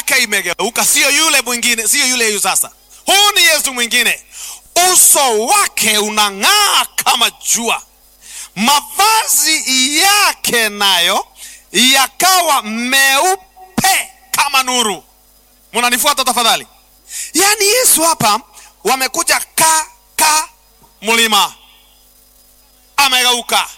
yake imegeuka, sio yule mwingine, sio yule huyu sasa. Huu ni Yesu mwingine, uso wake unang'aa kama jua, mavazi yake nayo yakawa meupe kama nuru. Munanifuata tafadhali? Yaani Yesu hapa wamekuja ka ka mlima, amegeuka,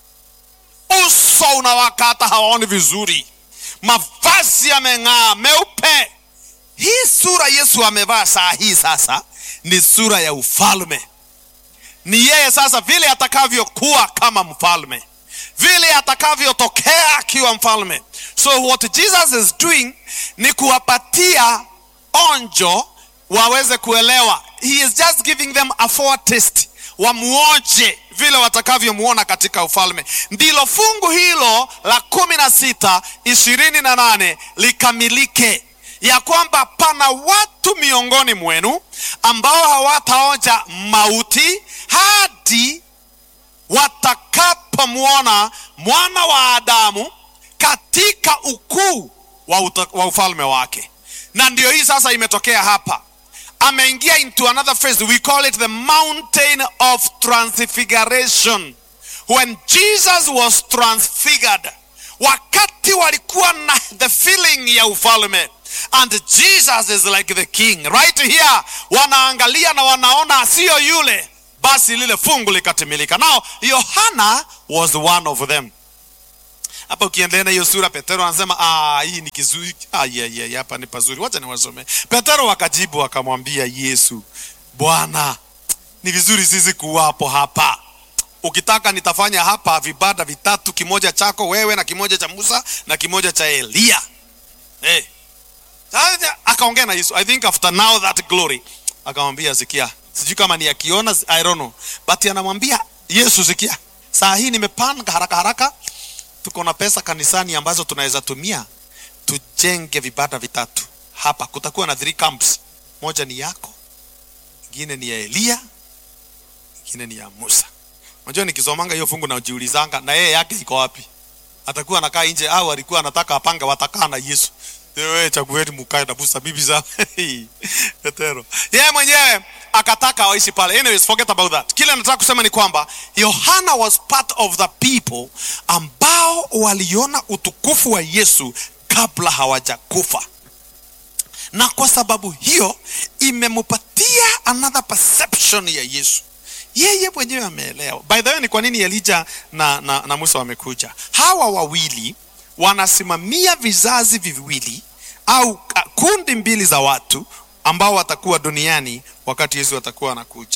uso unawaka, hata hawaoni vizuri, mavazi yameng'aa meupe. Hii sura Yesu amevaa saa hii sasa ni sura ya ufalme. Ni yeye sasa vile atakavyokuwa kama mfalme, vile atakavyotokea akiwa mfalme. So what Jesus is doing ni kuwapatia onjo waweze kuelewa. He is just giving them a foretaste, wamuoje vile watakavyomuona katika ufalme. Ndilo fungu hilo la kumi na sita ishirini na nane likamilike ya kwamba pana watu miongoni mwenu ambao hawataonja mauti hadi watakapomwona mwana wa Adamu katika ukuu wa, uta, wa ufalme wake. Na ndio hii sasa imetokea hapa, ameingia into another phase, we call it the mountain of transfiguration. When Jesus was transfigured, wakati walikuwa na the feeling ya ufalme and Jesus is like the king right here, wanaangalia na wanaona sio yule, basi lile fungu likatimilika. Now Yohana was one of them. Hapa ukiendelea na hiyo sura, Petero anasema ah, hii ni kizuri. Ah, yeah, yeah, hapa ni pazuri, wacha niwasome. Petero akajibu akamwambia Yesu, Bwana, ni vizuri sisi kuwapo hapa ukitaka nitafanya hapa vibada vitatu, kimoja chako wewe na kimoja cha Musa na kimoja cha Eliya. Hey. Sasa akaongea na Yesu. I think after now that glory akamwambia sikia, sijui kama ni akiona, I don't know, but anamwambia Yesu, sikia, saa hii nimepanga haraka haraka, tuko na pesa kanisani ambazo tunaweza tumia tujenge vibada vitatu hapa. Kutakuwa na three camps, moja ni yako, ingine ni ya Eliya, ingine ni ya Musa. Unajua nikisomanga hiyo fungu najiulizanga na yeye yake iko wapi? Atakuwa anakaa nje au alikuwa anataka apange watakaa na Yesu? Wewe chagueni mkae na Musa bibi za Petero. Yeye mwenyewe akataka waishi pale. Anyways, forget about that. Kile nataka kusema ni kwamba Yohana was part of the people ambao waliona utukufu wa Yesu kabla hawajakufa. Na kwa sababu hiyo imemupatia another perception ya Yesu yeye mwenyewe ameelewa. By the way, ni kwa nini Elijah na, na, na Musa wamekuja? Hawa wawili wanasimamia vizazi viwili au kundi mbili za watu ambao watakuwa duniani wakati Yesu atakuwa anakuja.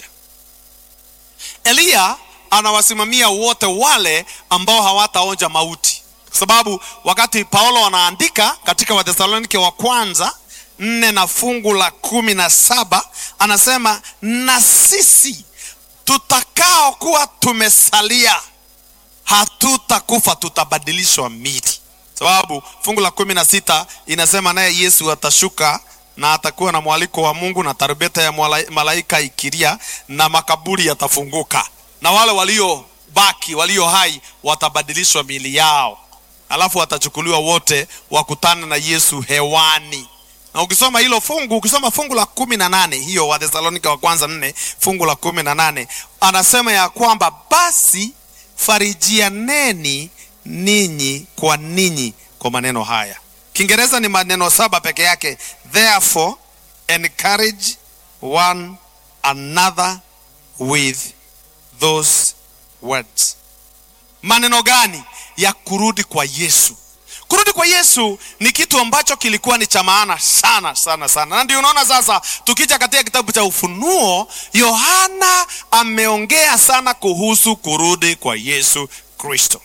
Eliya anawasimamia wote wale ambao hawataonja mauti, kwa sababu wakati Paulo anaandika katika Wathesalonike wa kwanza nne na fungu la kumi na saba anasema na sisi tutakao kuwa tumesalia hatutakufa, tutabadilishwa mili. Sababu fungu la kumi na sita inasema naye Yesu atashuka na atakuwa na mwaliko wa Mungu na tarumbeta ya malaika ikilia, na makaburi yatafunguka, na wale waliobaki walio hai watabadilishwa mili yao, alafu watachukuliwa wote wakutane na Yesu hewani na ukisoma hilo fungu, ukisoma fungu la kumi na nane hiyo Wathesalonika wa kwanza nne fungu la kumi na nane anasema ya kwamba basi farijianeni ninyi kwa ninyi kwa maneno haya. Kiingereza ni maneno saba peke yake, therefore encourage one another with those words. Maneno gani? Ya kurudi kwa Yesu. Kurudi kwa Yesu ni kitu ambacho kilikuwa ni cha maana sana sana sana, na ndio unaona sasa, tukija katika kitabu cha Ufunuo, Yohana ameongea sana kuhusu kurudi kwa Yesu Kristo.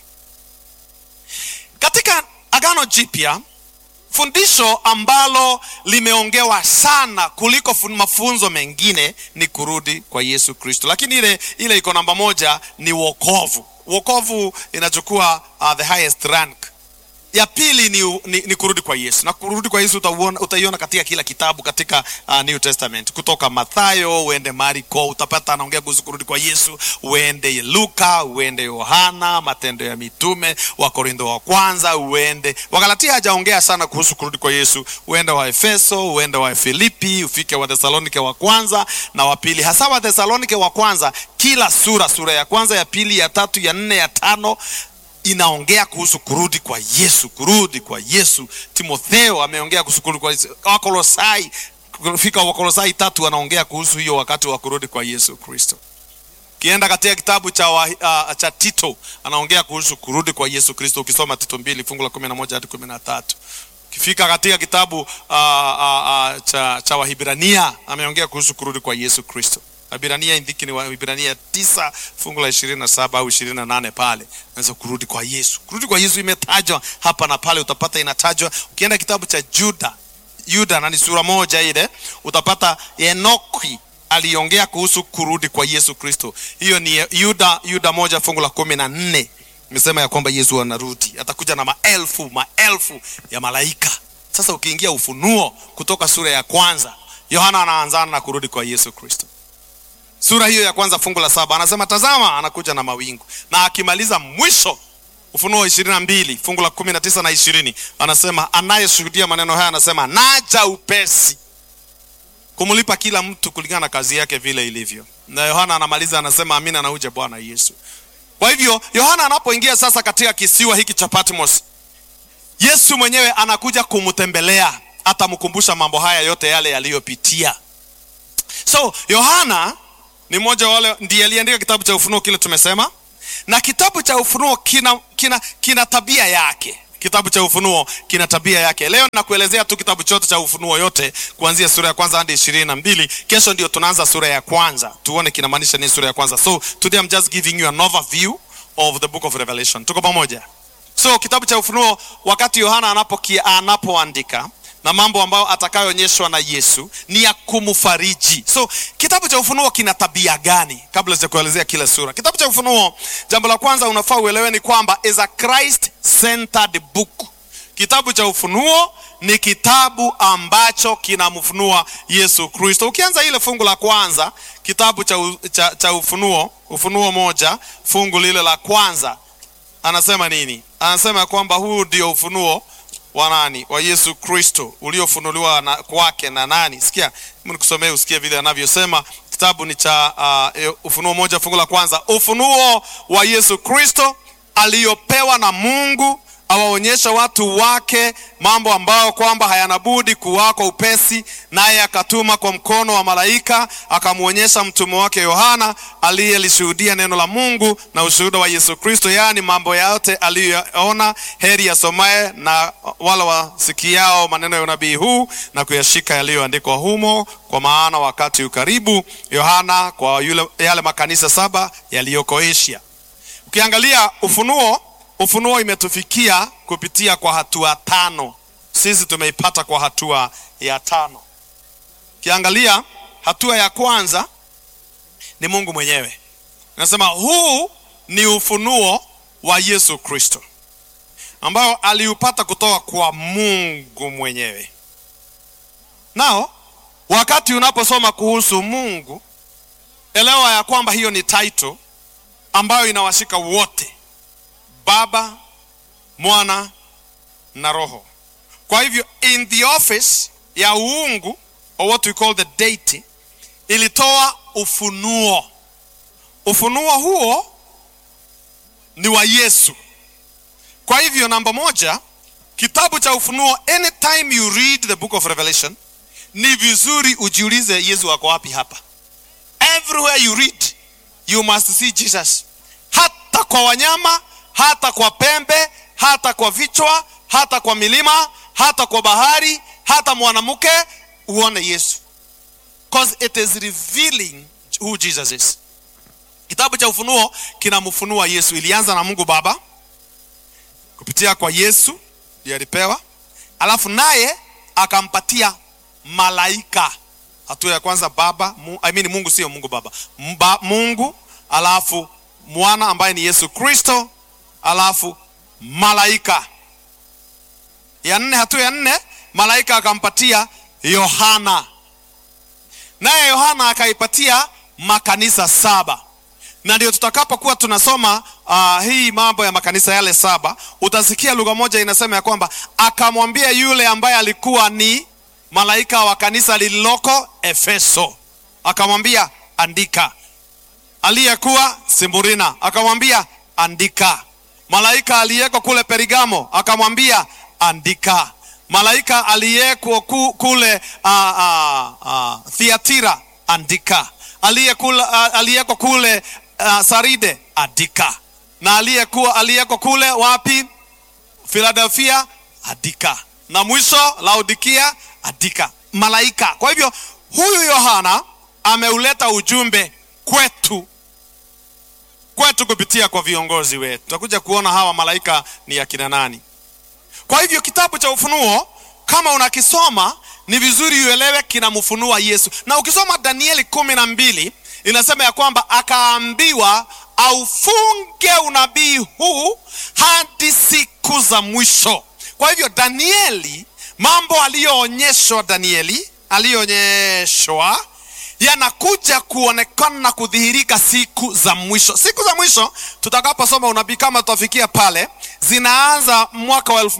Katika Agano Jipya, fundisho ambalo limeongewa sana kuliko mafunzo mengine ni kurudi kwa Yesu Kristo, lakini ile ile iko namba moja ni wokovu. Wokovu inachukua uh, the highest rank ya pili ni, ni, ni kurudi kwa yesu na kurudi kwa yesu utauona- utaiona katika kila kitabu katika uh, new testament kutoka mathayo uende mariko utapata anaongea kuhusu kurudi kwa yesu uende luka uende yohana matendo ya mitume wakorintho wa kwanza uende wagalatia hajaongea sana kuhusu kurudi kwa yesu uende wa efeso uende wa filipi ufike wa thesalonike wa kwanza na wa pili hasa wa thesalonike wa kwanza kila sura sura ya kwanza ya pili ya tatu ya nne ya tano inaongea kuhusu kurudi kwa yesu kurudi kwa yesu timotheo ameongea kuhusu kurudi kwa yesu wakolosai fika wakolosai tatu anaongea kuhusu hiyo wakati wa kurudi kwa yesu kristo kienda katika kitabu cha, wa, uh, cha tito anaongea kuhusu kurudi kwa yesu kristo ukisoma tito mbili fungu la kumi na moja hadi kumi na tatu ukifika katika kitabu uh, uh, uh, cha, cha wahibrania ameongea kuhusu kurudi kwa yesu kristo wahibrania indhiki ni wahibrania tisa fungu la ishirini na saba au ishirini na nane pale naweza kurudi kwa yesu kurudi kwa yesu imetajwa hapa na pale utapata inatajwa ukienda kitabu cha juda yuda na ni sura moja ile utapata enoki aliongea kuhusu kurudi kwa yesu kristo hiyo ni yuda yuda moja fungu la kumi na nne imesema ya kwamba yesu anarudi atakuja na maelfu maelfu ya malaika sasa ukiingia ufunuo kutoka sura ya kwanza yohana anaanzana na kurudi kwa yesu kristo sura hiyo ya kwanza fungu la saba anasema tazama anakuja na mawingu na akimaliza mwisho ufunuo ishirini na mbili fungu la kumi na tisa na ishirini anasema anayeshuhudia maneno haya anasema naja upesi kumlipa kila mtu kulingana na kazi yake vile ilivyo na yohana anamaliza anasema amina na uje bwana yesu kwa hivyo yohana anapoingia sasa katika kisiwa hiki cha patmos yesu mwenyewe anakuja kumtembelea atamkumbusha mambo haya yote yale yaliyopitia so yohana ni mmoja wa wale ndiye aliandika kitabu cha ufunuo kile tumesema na kitabu cha ufunuo kina, kina, kina tabia yake kitabu cha ufunuo kina tabia yake leo nakuelezea tu kitabu chote cha ufunuo yote kuanzia sura ya kwanza hadi ishirini na mbili kesho ndio tunaanza sura ya kwanza tuone kinamaanisha nini sura ya kwanza so today I'm just giving you an overview of the book of revelation tuko pamoja so kitabu cha ufunuo wakati yohana anapoki- anapoandika na mambo ambayo atakayoonyeshwa na yesu ni ya kumfariji so kitabu cha ufunuo kina tabia gani kabla sijakuelezea kila sura kitabu cha ufunuo jambo la kwanza unafaa uelewe ni kwamba is a christ centered book kitabu cha ufunuo ni kitabu ambacho kinamfunua yesu kristo ukianza ile fungu la kwanza kitabu cha, u- cha, cha ufunuo ufunuo moja fungu lile la kwanza anasema nini anasema ya kwamba huu ndio ufunuo wa nani wa yesu kristo uliofunuliwa na, kwake na nani sikia hebu nikusomee usikie vile anavyosema kitabu ni cha uh, ufunuo moja fungu la kwanza ufunuo wa yesu kristo aliyopewa na mungu awaonyesha watu wake mambo ambayo kwamba hayanabudi kuwako upesi naye akatuma kwa mkono wa malaika akamwonyesha mtume wake yohana aliyelishuhudia neno la mungu na ushuhuda wa yesu kristo yaani mambo yote aliyoyaona heri yasomaye na wala wasikiao maneno ya unabii huu na kuyashika yaliyoandikwa humo kwa maana wakati ukaribu yohana kwa yule, yale makanisa saba yaliyoko asia ukiangalia ufunuo ufunuo imetufikia kupitia kwa hatua tano sisi tumeipata kwa hatua ya tano ukiangalia hatua ya kwanza ni mungu mwenyewe nasema huu ni ufunuo wa yesu kristo ambao aliupata kutoka kwa mungu mwenyewe nao wakati unaposoma kuhusu mungu elewa ya kwamba hiyo ni title ambayo inawashika wote baba mwana na roho kwa hivyo in the office ya uungu or what we call the deity ilitoa ufunuo ufunuo huo ni wa yesu kwa hivyo namba moja kitabu cha ufunuo anytime you read the book of revelation ni vizuri ujiulize yesu ako wapi hapa everywhere you read you must see jesus hata kwa wanyama hata kwa pembe hata kwa vichwa hata kwa milima hata kwa bahari hata mwanamke uone yesu because it is revealing who jesus is kitabu cha ufunuo kinamfunua yesu ilianza na mungu baba kupitia kwa yesu ndiye alipewa alafu naye akampatia malaika hatua ya kwanza baba mu, I mean mungu sio mungu baba Mba, mungu alafu mwana ambaye ni yesu kristo alafu malaika ya nne hatua ya nne malaika akampatia yohana naye yohana akaipatia makanisa saba na ndio tutakapokuwa tunasoma uh, hii mambo ya makanisa yale saba utasikia lugha moja inasema ya kwamba akamwambia yule ambaye alikuwa ni malaika wa kanisa lililoko efeso akamwambia andika aliyekuwa simburina akamwambia andika malaika aliyeko kule perigamo akamwambia andika malaika aliyeko ku, kule uh, uh, uh, thiatira andika aliyekula uh, aliyeko kule uh, saride andika na aliyekuwa aliyeko kule wapi philadelphia andika na mwisho laodikia andika malaika kwa hivyo huyu yohana ameuleta ujumbe kwetu kwetu kupitia kwa viongozi wetu tutakuja kuona hawa malaika ni akina nani kwa hivyo kitabu cha ufunuo kama unakisoma ni vizuri uelewe kinamfunua yesu na ukisoma danieli kumi na mbili inasema ya kwamba akaambiwa aufunge unabii huu hadi siku za mwisho kwa hivyo danieli mambo aliyoonyeshwa danieli aliyoonyeshwa yanakuja kuonekana na kudhihirika siku za mwisho siku za mwisho tutakaposoma unabii kama tutafikia pale zinaanza mwaka wa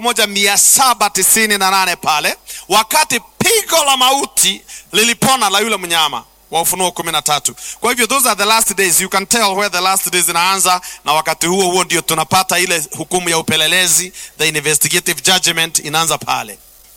1798 pale wakati pigo la mauti lilipona la yule mnyama wa ufunuo kumi na tatu kwa hivyo those are the last days you can tell where the last days inaanza na wakati huo huo ndio tunapata ile hukumu ya upelelezi the investigative judgment inaanza pale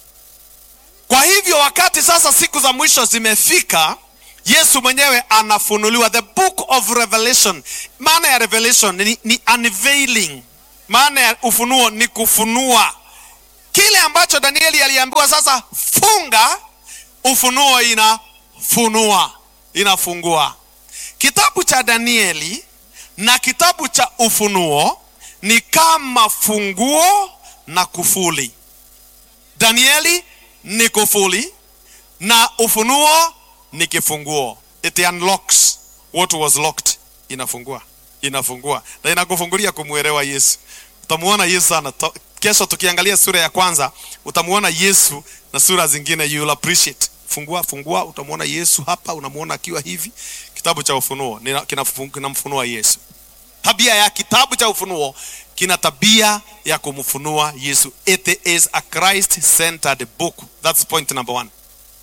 kwa hivyo wakati sasa siku za mwisho zimefika yesu mwenyewe anafunuliwa the book of revelation maana ya revelation ni, ni unveiling maana ya ufunuo ni kufunua kile ambacho danieli aliambiwa sasa funga ufunuo inafunua inafungua kitabu cha danieli na kitabu cha ufunuo ni kama funguo na kufuli danieli ni kufuli na ufunuo ni kifunguo it unlocks what was locked inafungua inafungua na inakufungulia kumwelewa yesu utamuona yesu sana To- kesho tukiangalia sura ya kwanza utamuona yesu na sura zingine you'll appreciate fungua fungua utamuona yesu hapa unamuona akiwa hivi kitabu cha ufunuo nina- kinafu- kinamfunua yesu tabia ya kitabu cha ufunuo kina tabia ya kumfunua yesu it is a christ centered book that's point number one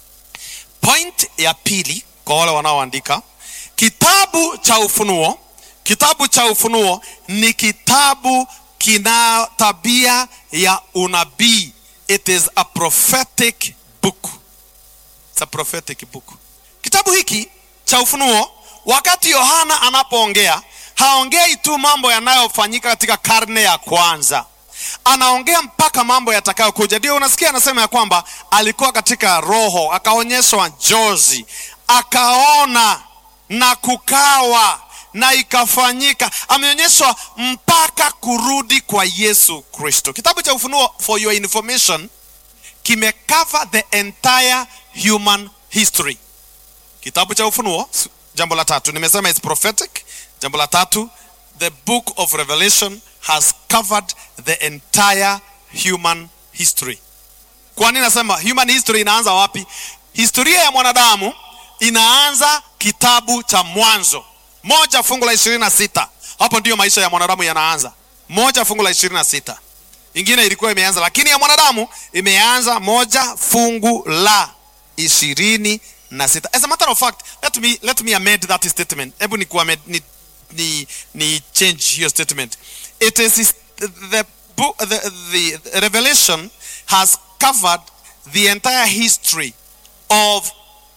point ya pili kwa wale wanaoandika kitabu cha ufunuo kitabu cha ufunuo ni kitabu kina tabia ya unabii it is a prophetic book It's a prophetic book kitabu hiki cha ufunuo wakati yohana anapoongea haongei tu mambo yanayofanyika katika karne ya kwanza anaongea mpaka mambo yatakayokuja ndio unasikia anasema ya kwamba alikuwa katika roho akaonyeshwa njozi akaona na kukawa na ikafanyika ameonyeshwa mpaka kurudi kwa yesu kristo kitabu cha ufunuo for your information kimecover the entire human history kitabu cha ufunuo s- jambo la tatu nimesema is prophetic jambo la tatu the book of revelation has covered the entire human history kwa nini nasema human history inaanza wapi historia ya mwanadamu inaanza kitabu cha mwanzo moja fungu la ishirini na sita hapo ndiyo maisha ya mwanadamu yanaanza moja fungu la ishirini na sita ingine ilikuwa imeanza lakini ya mwanadamu imeanza moja fungu la ishirini na sita as a matter of fact let me, let me amend that statement hebu ni, kuamed, ni, ni, ni change hiyo statement it is the, book, the, the revelation has covered the entire history of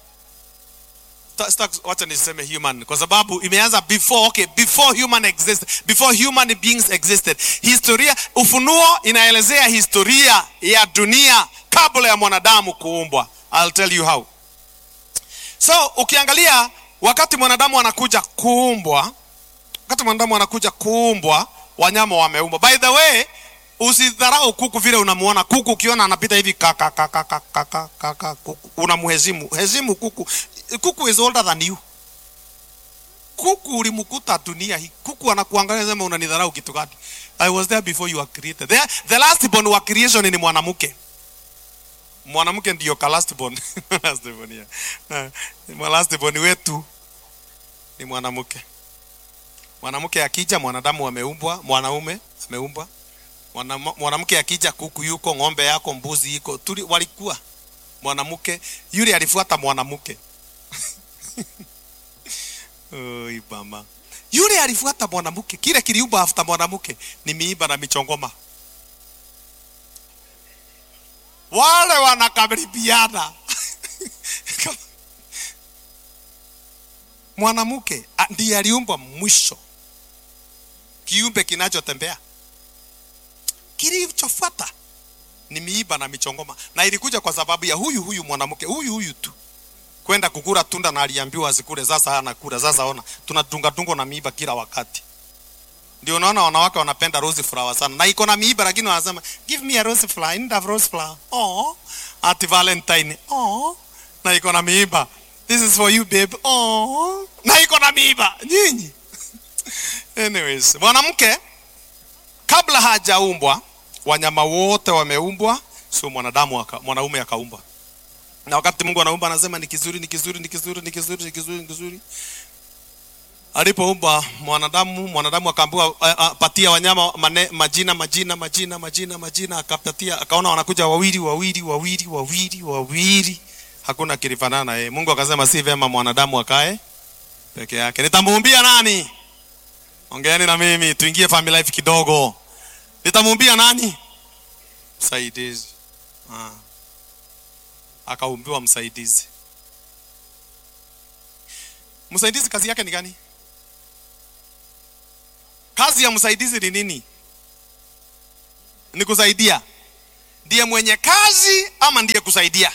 Ta- sita- wacha niseme human kwa sababu imeanza before okay before human existed before human beings existed historia ufunuo inaelezea historia ya dunia kabla ya mwanadamu kuumbwa i'll tell you how so ukiangalia wakati mwanadamu anakuja kuumbwa wakati mwanadamu anakuja kuumbwa wanyama wameumbwa by the way usidharau kuku vile unamuona kuku ukiona anapita hivi kaka kaka kaka kaka kuku unamhezimu hezimu kuku kuku is older than you kuku ulimkuta dunia hii kuku anakuangalia sema unanidharau kitu gani i was there before you were created the, the last born wa creation ni mwanamke mwanamke ndio ka last born last born yeah. Uh, last born wetu ni mwanamke mwanamke akija mwanadamu ameumbwa mwanaume ameumbwa Mwana- mwanamke akija kuku yuko ng'ombe yako mbuzi iko tuli walikuwa mwanamke yule alifuata mwanamke Oi mama. Yule alifuata mwanamke, kile kiliumba after mwanamke ni miiba na michongoma. Wale wanakaribiana. mwanamke a- ndiye aliumba mwisho, kiumbe kinachotembea. Kilichofuata ni miiba na michongoma, na ilikuja kwa sababu ya huyu huyu mwanamke, huyu huyu tu kwenda kukula tunda na aliambiwa asikule. Sasa hana kula. Sasa ona, tunadunga dungo na miiba kila wakati. Ndio unaona wanawake wanapenda rose flower sana, na iko na miiba, lakini wanasema give me a rose flower, I need a rose flower. Oh, at Valentine. Oh, na iko na miiba. This is for you babe. Oh, na iko na miiba nyinyi. Anyways, mwanamke kabla hajaumbwa, wanyama wote wameumbwa, sio mwanadamu aka, mwanaume akaumbwa na wakati Mungu anaumba anasema ni kizuri, ni kizuri, ni kizuri, ni kizuri, ni kizuri, ni kizuri. Alipoumba mwanadamu, mwanadamu akaambiwa a- a- patia wanyama mane, majina, majina, majina, majina, majina, akapatia, akaona wanakuja wawili, wawili, wawili, wawili, wawili, hakuna kilifanana na yeye. Mungu akasema si vyema mwanadamu akae peke yake, nitamuumbia nani? Ongeeni na mimi, tuingie family life kidogo. Nitamuumbia nani? Msaidizi. Ah akaumbiwa msaidizi. Msaidizi kazi yake ni gani? Kazi ya msaidizi ni nini? Ni kusaidia. Ndiye mwenye kazi ama ndiye kusaidia?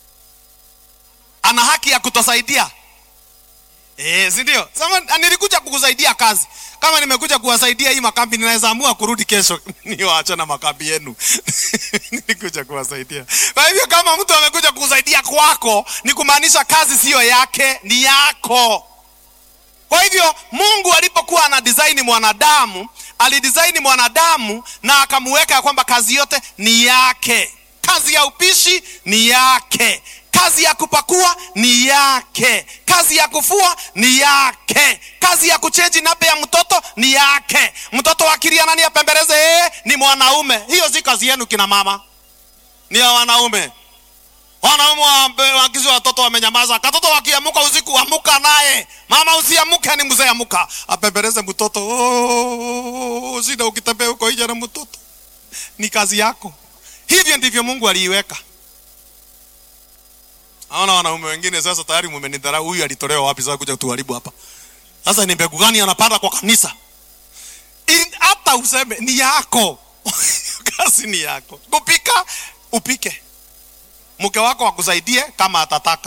Ana haki ya kutosaidia? Eh, si ndio? Sasa nilikuja kukusaidia kazi. Kama nimekuja kuwasaidia hii makambi, ninaweza amua kurudi kesho niwaache na makambi yenu. nilikuja kuwasaidia. Kwa hivyo kama mtu amekuja kukusaidia kwako, ni kumaanisha kazi siyo yake, ni yako. Kwa hivyo Mungu alipokuwa ana design mwanadamu, alidesign mwanadamu na akamuweka ya kwamba kazi yote ni yake. Kazi ya upishi ni yake, kazi ya kupakua ni yake, kazi ya kufua ni yake, kazi ya kuchenji nape ya mtoto ni yake. Mtoto akilia nani apembeleze? Yeye ni mwanaume. Hiyo si kazi yenu kina mama, ni ya wanaume. Wanaume wa- wakizi watoto wamenyamaza. Katoto wakiamuka usiku, amuka naye. Mama usiamuke, ni mzee amuka, apembeleze mtoto. Oh, shida ukitembea huko nje na mtoto, ni kazi yako. Hivyo ndivyo Mungu aliiweka. Naona wanaume wengine sasa tayari mumenidharau. Huyu alitolewa wapi sasa kuja kutuharibu hapa? Sasa ni mbegu gani anapanda kwa kanisa? In- Hata useme ni yako kazi ni yako. Kupika upike, mke wako akusaidie kama atataka.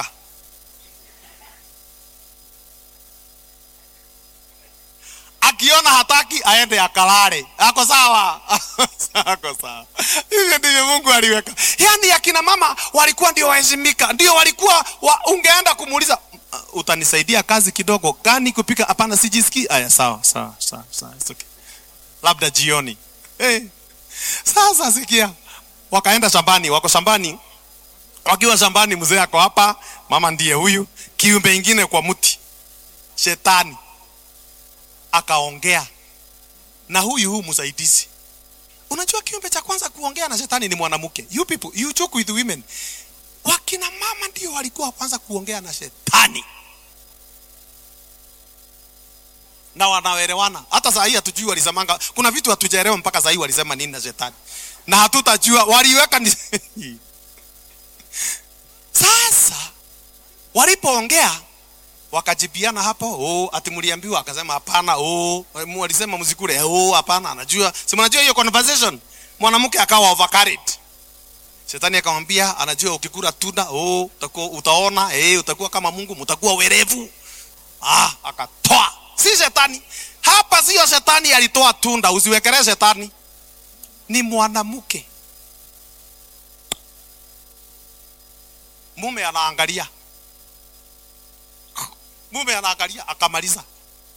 Akiona hataki aende akalale. Ako sawa, ako sawa. Hivyo ndivyo Mungu aliweka. Yaani akina mama walikuwa ndio waheshimika, ndio walikuwa wa, ungeenda kumuuliza "Uh, utanisaidia kazi kidogo gani kupika? Hapana, sijisikii. Aya, sawa sawa sawa sawa, it's okay. Labda jioni. Hey. Sasa sikia, wakaenda shambani, wako shambani wakiwa shambani, mzee ako hapa, mama ndiye huyu, kiumbe ingine kwa mti, shetani akaongea na huyu huyu msaidizi. Unajua kiumbe cha kwanza kuongea na shetani ni mwanamke. You people, you talk with women. Wakina mama ndio walikuwa wa kwanza kuongea na shetani na wanaelewana. Hata saa hii hatujui walisemanga, kuna vitu hatujaelewa mpaka saa hii walisema nini na shetani, na hatutajua waliweka ni Sasa walipoongea wakajibiana hapo, oh, ati mliambiwa, akasema hapana, oh, walisema msikule, oh, hapana, anajua, si mnajua hiyo conversation. Mwanamke akawa overcarried. Shetani akamwambia, anajua ukikula tunda, oh, utakuwa utaona, eh, utakuwa kama Mungu, mtakuwa werevu. Ah, akatoa. Si shetani. Hapa sio shetani alitoa tunda, usiwekelee shetani. Ni mwanamke. Mume anaangalia mume anaangalia akamaliza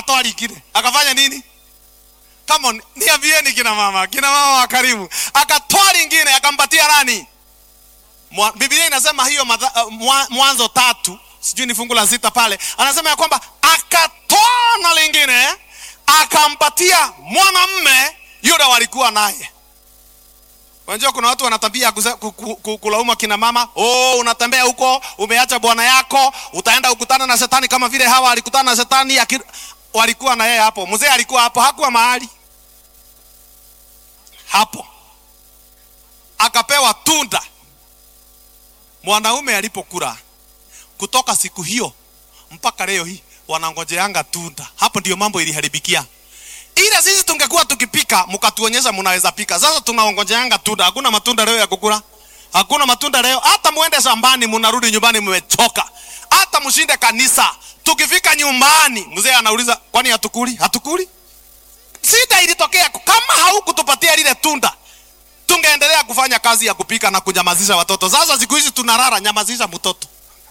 akatoa lingine akafanya nini Come on, niambieni kina mama, kina mama wa karibu. Akatoa lingine akampatia nani? Mwa, Biblia inasema hiyo madha, uh, mwa, Mwanzo tatu sijui ni fungu la sita pale, anasema ya kwamba akatoa na lingine akampatia mwanamme yule walikuwa naye. Unajua kuna watu wana tabia ya kuze- ku- ku- ku- kulaumu kina mama, oh, unatembea huko umeacha bwana yako, utaenda kukutana na shetani kama vile hawa alikutana na shetani aki, walikuwa na yeye hapo. Mzee alikuwa hapo, hakuwa mahali hapo, akapewa tunda. Mwanaume alipokula kutoka siku hiyo mpaka leo hii wanangojeanga tunda. Hapo ndio mambo iliharibikia. Ila sisi tungekuwa tukipika mkatuonyesha mnaweza pika. Sasa tunaongojeanga tunda. Hakuna matunda leo ya kukula. Hakuna matunda leo. Hata muende shambani mnarudi nyumbani mmechoka. Hata mshinde kanisa. Tukifika nyumbani mzee anauliza kwani hatukuli? Hatukuli? Shida ilitokea kama haukutupatia lile tunda. Tungeendelea kufanya kazi ya kupika na kunyamazisha watoto. Sasa siku hizi tunarara, nyamazisha mtoto.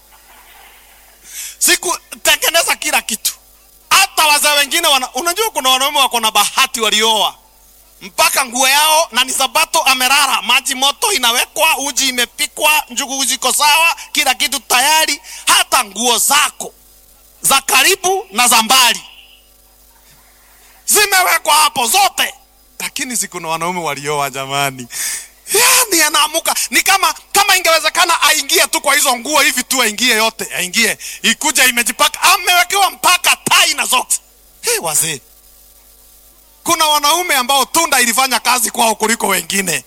Siku tengeneza kila kitu. Hata wazee wengine wana, unajua kuna wanaume wako na bahati walioa mpaka nguo yao na ni sabato amerara, maji moto inawekwa, uji imepikwa, njugu ziko sawa, kila kitu tayari, hata nguo zako za karibu na za mbali zimewekwa hapo zote. Lakini si kuna wanaume walioa jamani, yani anaamuka ni kama kama ingewezekana aingie tu kwa hizo nguo hivi tu, aingie yote, aingie ikuja imejipaka, amewekewa mpaka tai na zote. Hey, wazee, kuna wanaume ambao tunda ilifanya kazi kwao kuliko wengine.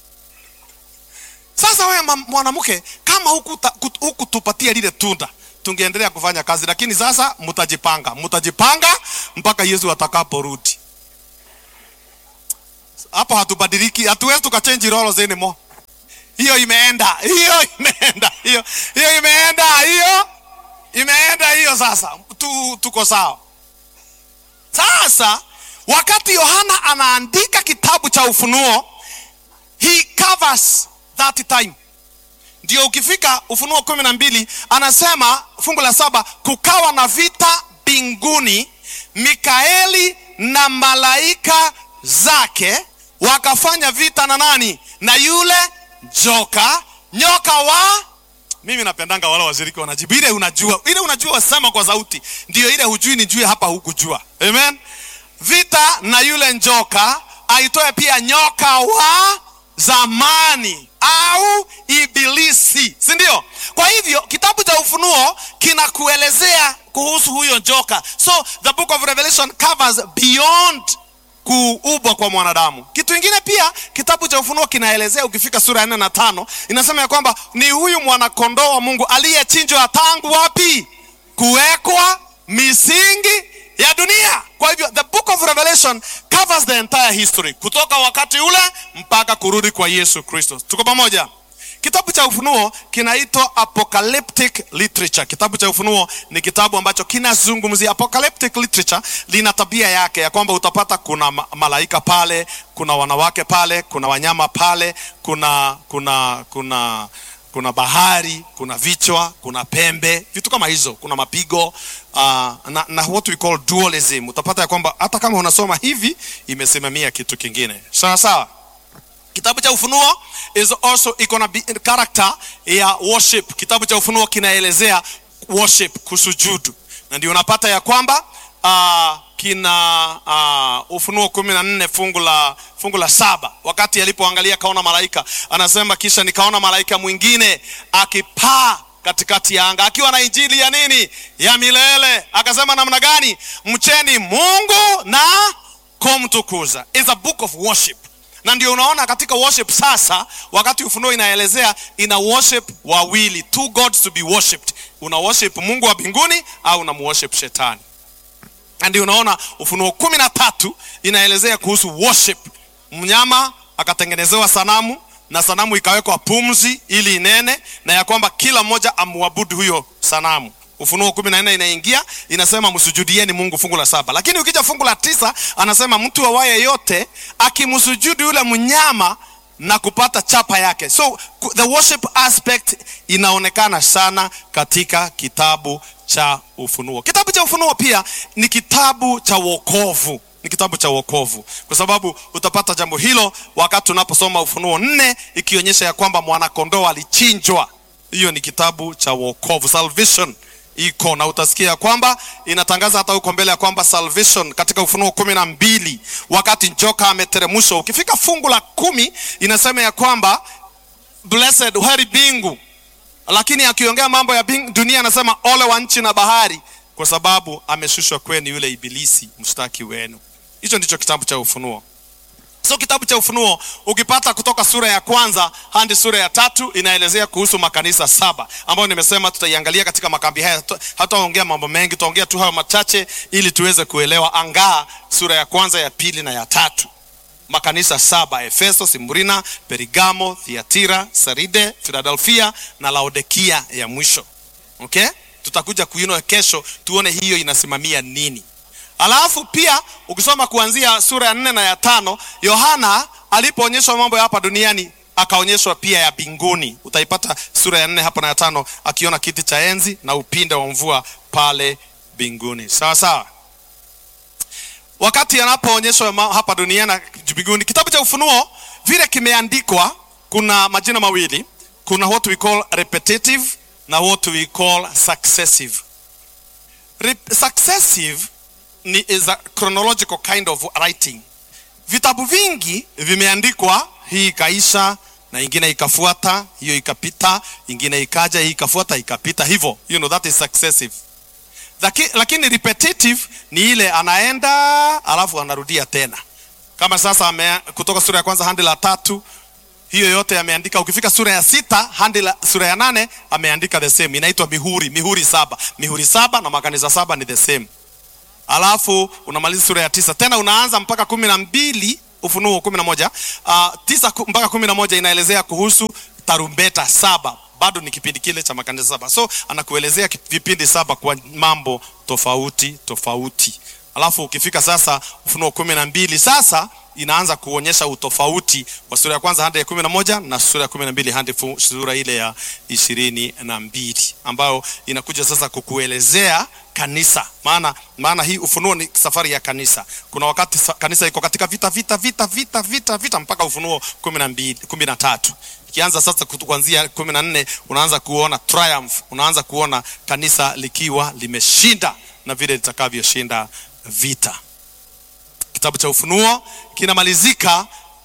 Sasa wewe ma- mwanamke, kama hukuta- kut- hukutupatia lile tunda tungeendelea kufanya kazi, lakini sasa mtajipanga, mtajipanga mpaka Yesu atakaporudi. Hapo hatubadiliki, hatuwezi tukachange roles anymore. Hiyo imeenda, hiyo imeenda, hiyo hiyo imeenda, hiyo imeenda, hiyo sasa tu, tuko sawa. Sasa wakati Yohana anaandika kitabu cha Ufunuo, he covers that time. Ndio ukifika Ufunuo kumi na mbili anasema fungu la saba, kukawa na vita mbinguni, Mikaeli na malaika zake wakafanya vita na nani? Na yule joka, nyoka wa mimi napendanga wale washiriki wanajibu ile unajua ile unajua wasema kwa sauti ndio ile hujui nijue hapa hukujua amen vita na yule njoka aitoe pia nyoka wa zamani au ibilisi si ndio kwa hivyo kitabu cha ufunuo kinakuelezea kuhusu huyo njoka so the book of revelation covers beyond kuubwa kwa mwanadamu. Kitu kingine pia kitabu cha Ufunuo kinaelezea, ukifika sura ya nne na tano inasema ya kwamba ni huyu mwanakondoo wa Mungu aliyechinjwa tangu wapi? Kuwekwa misingi ya dunia. Kwa hivyo the book of Revelation covers the entire history kutoka wakati ule mpaka kurudi kwa Yesu Kristo. Tuko pamoja? Kitabu cha Ufunuo kinaitwa apocalyptic literature. Kitabu cha Ufunuo ni kitabu ambacho kinazungumzia apocalyptic literature. Lina tabia yake ya kwamba utapata kuna ma- malaika pale, kuna wanawake pale, kuna wanyama pale, kuna kuna kuna kuna bahari, kuna vichwa, kuna pembe, vitu kama hizo, kuna mapigo uh, na, na what we call dualism. Utapata ya kwamba hata kama unasoma hivi imesimamia kitu kingine, sawa sawa kitabu cha ufunuo is also iko na bi- character ya worship kitabu cha ufunuo kinaelezea worship kusujudu na ndio unapata ya kwamba uh, kina uh, ufunuo kumi na nne fungu la fungu la saba wakati alipoangalia kaona malaika anasema kisha nikaona malaika mwingine akipaa katikati ya anga akiwa na injili ya nini ya milele akasema namna gani mcheni mungu na kumtukuza is a book of worship na ndio unaona katika worship sasa wakati ufunuo inaelezea ina worship wawili two gods to be worshipped una worship mungu wa mbinguni au una worship shetani na ndio unaona ufunuo kumi na tatu inaelezea kuhusu worship mnyama akatengenezewa sanamu na sanamu ikawekwa pumzi ili inene na ya kwamba kila mmoja amwabudu huyo sanamu ufunuo kumi na nne inaingia inasema msujudieni mungu fungu la saba lakini ukija fungu la tisa anasema mtu awaye yote akimsujudu yule mnyama na kupata chapa yake so ku- the worship aspect inaonekana sana katika kitabu cha ufunuo kitabu cha ufunuo pia ni kitabu cha wokovu ni kitabu cha wokovu kwa sababu utapata jambo hilo wakati tunaposoma ufunuo nne ikionyesha ya kwamba mwanakondoo alichinjwa hiyo ni kitabu cha wokovu salvation iko na utasikia ya kwamba inatangaza hata huko mbele ya kwamba salvation katika ufunuo kumi na mbili wakati njoka ameteremshwa ukifika fungu la kumi inasema ya kwamba blessed heri bingu lakini akiongea mambo ya bing, dunia anasema ole wa nchi na bahari kwa sababu ameshushwa kwenu yule ibilisi mshtaki wenu hicho ndicho kitabu cha ufunuo so kitabu cha ufunuo ukipata kutoka sura ya kwanza hadi sura ya tatu inaelezea kuhusu makanisa saba ambayo nimesema tutaiangalia katika makambi haya Hatu- hataongea mambo mengi tutaongea tu hayo machache ili tuweze kuelewa angaa sura ya kwanza ya pili na ya tatu makanisa saba efeso simburina perigamo thiatira saride filadelfia na laodikia ya mwisho okay tutakuja kuinua kesho tuone hiyo inasimamia nini alafu pia ukisoma kuanzia sura ya nne na ya tano yohana alipoonyeshwa mambo ya hapa duniani akaonyeshwa pia ya mbinguni utaipata sura ya nne hapa na ya tano akiona kiti cha enzi na upinde wa mvua pale mbinguni sawa sawa wakati anapoonyeshwa ma- hapa duniani na mbinguni kitabu cha ufunuo vile kimeandikwa kuna majina mawili kuna what we call repetitive na what we call successive Rep- successive ni is a chronological kind of writing vitabu vingi vimeandikwa hii ikaisha na ingine ikafuata hiyo ikapita ingine ikaja hii ikafuata ikapita hivyo you know that is successive Laki, lakini repetitive ni ile anaenda alafu anarudia tena kama sasa ame, kutoka sura ya kwanza hadi la tatu hiyo yote ameandika ukifika sura ya sita hadi la- sura ya nane ameandika the same inaitwa mihuri mihuri saba mihuri saba na makanisa saba ni the same alafu unamaliza sura ya tisa tena unaanza mpaka kumi na mbili ufunuo kumi na moja uh, tisa ku- mpaka kumi na moja inaelezea kuhusu tarumbeta saba bado ni kipindi kile cha makanisa saba so anakuelezea ki- vipindi saba kwa mambo tofauti tofauti alafu ukifika sasa ufunuo kumi na mbili sasa inaanza kuonyesha utofauti wa sura ya kwanza hadi ya kumi na moja na sura ya kumi na mbili hadi fu- sura ile ya ishirini na mbili ambayo inakuja sasa kukuelezea kanisa maana maana hii ufunuo ni safari ya kanisa kuna wakati sa- kanisa iko katika vita vita vita vita vita vita mpaka ufunuo kumi na mbili kumi na tatu ikianza sasa kutu- kuanzia kumi na nne unaanza kuona triumph unaanza kuona kanisa likiwa limeshinda na vile litakavyoshinda vita kitabu cha ufunuo kinamalizika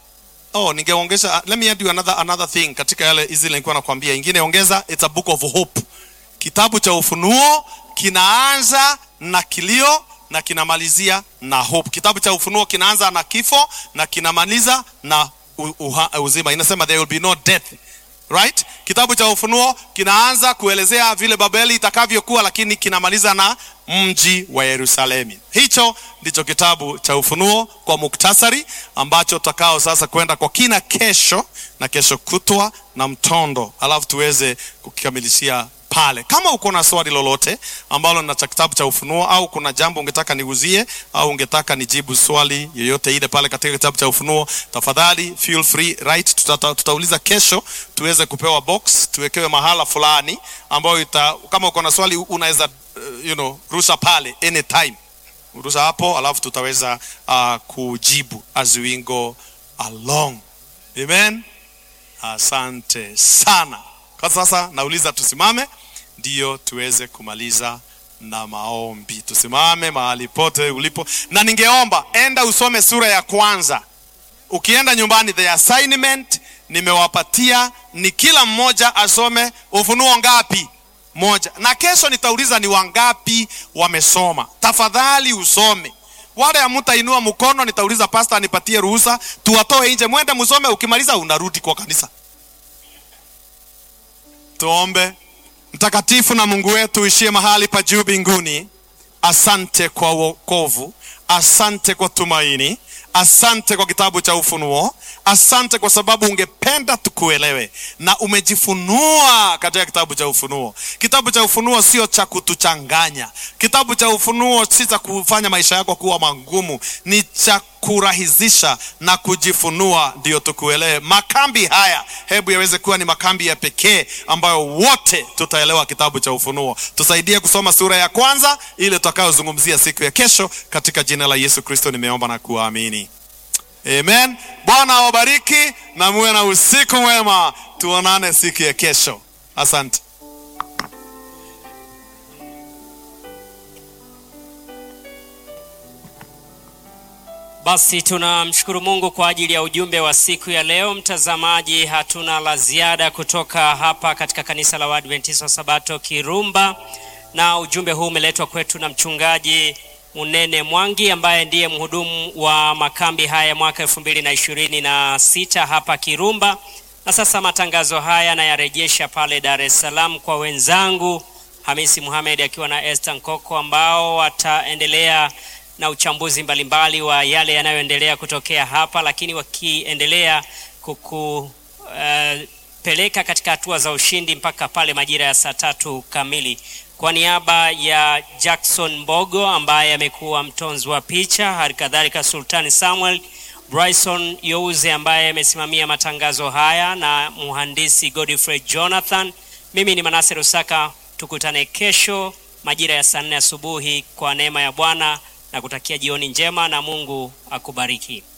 oh ningeongeza let me add you another, another thing katika yale hizi nilikuwa nakwambia ingine ongeza it's a book of hope kitabu cha ufunuo kinaanza na kilio na kinamalizia na hope kitabu cha ufunuo kinaanza na kifo na kinamaliza na u- uha, uzima inasema there will be no death right kitabu cha ufunuo kinaanza kuelezea vile babeli itakavyokuwa lakini kinamaliza na mji wa yerusalemi hicho ndicho kitabu cha ufunuo kwa muktasari ambacho tutakao sasa kwenda kwa kina kesho na kesho kutwa na mtondo alafu tuweze kukikamilishia pale kama uko na swali lolote ambalo na cha kitabu cha ufunuo au kuna jambo ungetaka niuzie au ungetaka nijibu swali yoyote ile pale katika kitabu cha ufunuo tafadhali feel free right tutata, tutauliza kesho tuweze kupewa box tuwekewe mahala fulani ambayo ita, kama uko na swali unaweza uh, you know, rusha pale anytime rusha hapo alafu tutaweza uh, kujibu as we go along amen asante sana kwa sasa nauliza tusimame ndiyo tuweze kumaliza na maombi tusimame mahali pote ulipo na ningeomba enda usome sura ya kwanza ukienda nyumbani the assignment nimewapatia ni kila mmoja asome ufunuo ngapi moja na kesho nitauliza ni wangapi wamesoma tafadhali usome wale hamtainua mkono nitauliza pasta anipatie ruhusa tuwatoe nje mwende musome ukimaliza unarudi kwa kanisa tuombe mtakatifu na mungu wetu uishie mahali pa juu mbinguni asante kwa wokovu asante kwa tumaini asante kwa kitabu cha Ufunuo. Asante kwa sababu ungependa tukuelewe na umejifunua katika kitabu cha Ufunuo. Kitabu cha Ufunuo sio cha kutuchanganya. Kitabu cha Ufunuo si cha kufanya maisha yako kuwa magumu, ni cha kurahisisha na kujifunua, ndio tukuelewe. Makambi haya hebu yaweze kuwa ni makambi ya pekee ambayo wote tutaelewa kitabu cha Ufunuo. Tusaidie kusoma sura ya kwanza ile tutakayozungumzia siku ya kesho. Katika jina la Yesu Kristo nimeomba na kuamini, amen. Bwana awabariki na muwe na usiku mwema. Tuonane siku ya kesho. Asante. Basi tunamshukuru Mungu kwa ajili ya ujumbe wa siku ya leo. Mtazamaji, hatuna la ziada kutoka hapa katika kanisa la Waadventista wa Sabato Kirumba, na ujumbe huu umeletwa kwetu na mchungaji Munene Mwangi ambaye ndiye mhudumu wa makambi haya mwaka elfu mbili na ishirini na sita hapa Kirumba. Na sasa matangazo haya nayarejesha pale Dar es Salaam kwa wenzangu Hamisi Muhamed akiwa na Esther Nkoko ambao wataendelea na uchambuzi mbalimbali wa yale yanayoendelea kutokea hapa, lakini wakiendelea kukupeleka uh, katika hatua za ushindi mpaka pale majira ya saa tatu kamili. Kwa niaba ya Jackson Mbogo ambaye amekuwa mtonzi wa picha, hali kadhalika Sultani Samuel, Bryson Youze ambaye amesimamia matangazo haya na mhandisi Godfrey Jonathan, mimi ni Manase Rusaka. Tukutane kesho majira ya saa nne asubuhi kwa neema ya Bwana na kutakia jioni njema na Mungu akubariki.